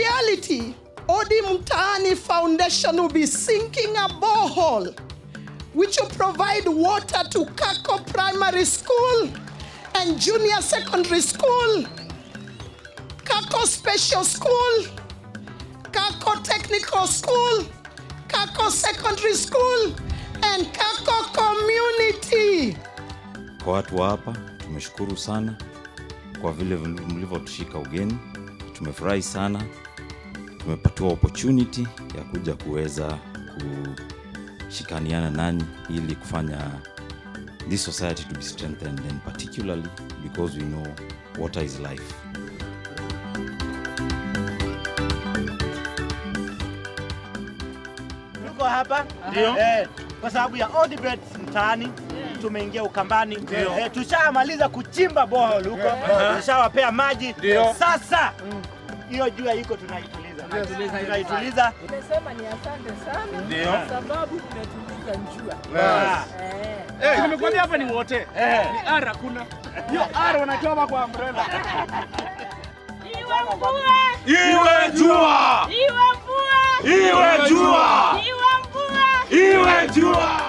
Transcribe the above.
reality, Odi Mtaani Foundation will be sinking a borehole which will provide water to Kako Primary School and Junior Secondary School, Kako Special School, Kako Technical School, Kako Secondary School, and Kako Community. Kwa watu wa hapa tumeshukuru sana kwa vile mlivyotushika ugeni, tumefurahi sana, tumepatiwa opportunity ya kuja kuweza kushikaniana nanyi ili kufanya this society to be strengthened and particularly because we know water is life. Tuko hapa eh, kwa sababu ya Odibet mtaani tumeingia Ukambani eh, tushamaliza kuchimba borehole huko, tushawapea maji. Sasa hiyo jua iko tunaituliza, tunaituliza Nimesema ni asante sana kwa sababu tumetuliza njua. Ah. Eh. Eh, nimekwambia hapa ni wote. Ni ara kuna. Hiyo ara wanachoma kwa umbrella. Iwe mvua, Iwe jua. iwe mvua, Iwe jua. iwe mvua. Iwe jua.